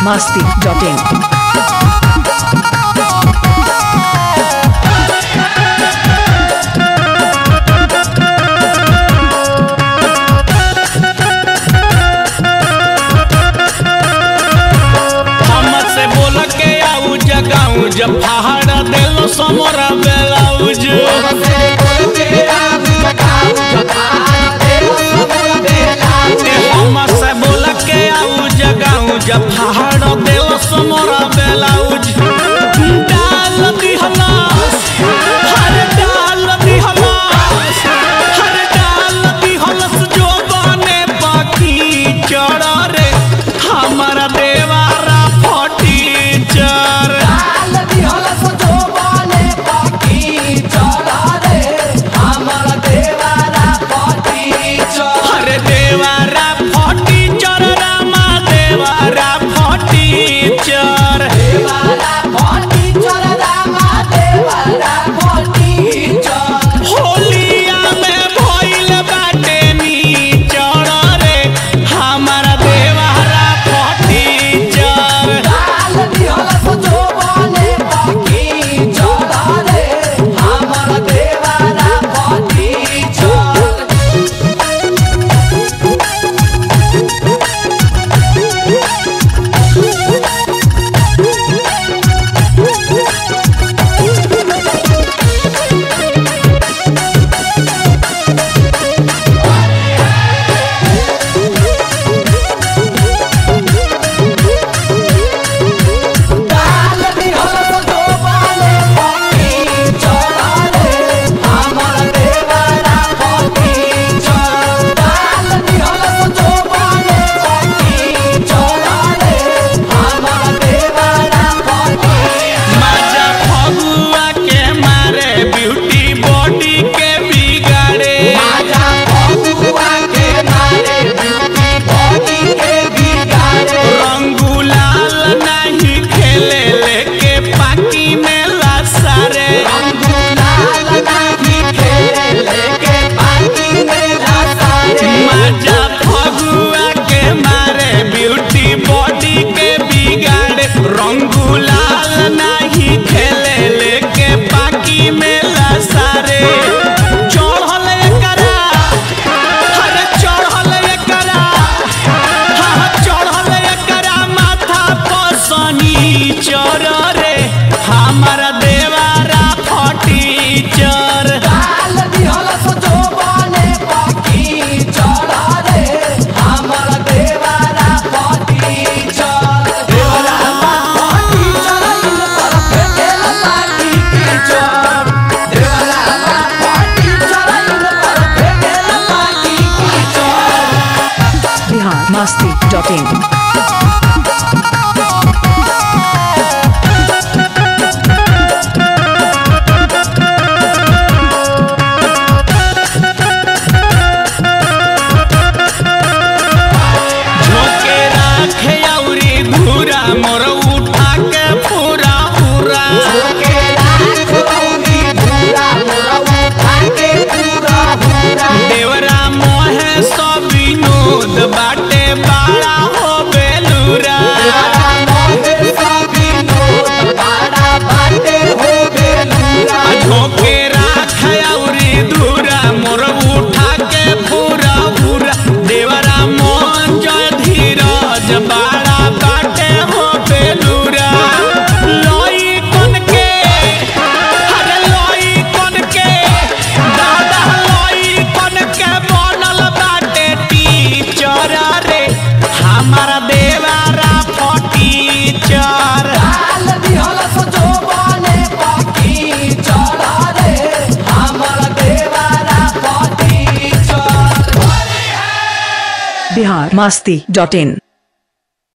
masti.in. हमसे बोल के आऊ जगाऊ जब पहाड़ देलो समोरा बेलाउज हमसे बोल के आऊ जगाऊ जब पहाड़ देलो समोरा बेलाउज डाल दिहलास हर डाल दिहलास हर डाल दिहलस जो बने बाकी चढ़ रे हमारा देवारा फटी चर अरे देवारा फटी चर रामा देवारा फटी चर होलिया में भइल बाटे नी चर रे हमारा देवारा फटी चर माजा फगुआ के मारे ब्यूटी बॉडी के बिगाड़े रंगुलाल नहीं खेले लेके पाकी में लासारे माजा फगुआ के मारे ब्यूटी बॉडी के बिगाड़े रंगुलाल नहीं खेले लेके पाकी में लासारे चढ़ल एकरा अरे चढ़ल एकरा हाँ चढ़ल एकरा माथा पसनी चर रे हमारा देवारा फटी चर Bihar masti.in. झोंके राखे औरी घूरा मोर उठा के पूरा पूरा देवरा मोहे सब विनोद बाटे बाड़ा हो बेलूरा आ झोंके राखे औरी धूरा मोर उठा के पूरा पूरा देवरा मोहन जय धीरज बाड़ा बाटे हो बेलूरा लोई कन के अरे लोई कन के दादा लोई कन के बनल बाटे टीचर रे हमारा देवारा फटीचर Bihar masti.in.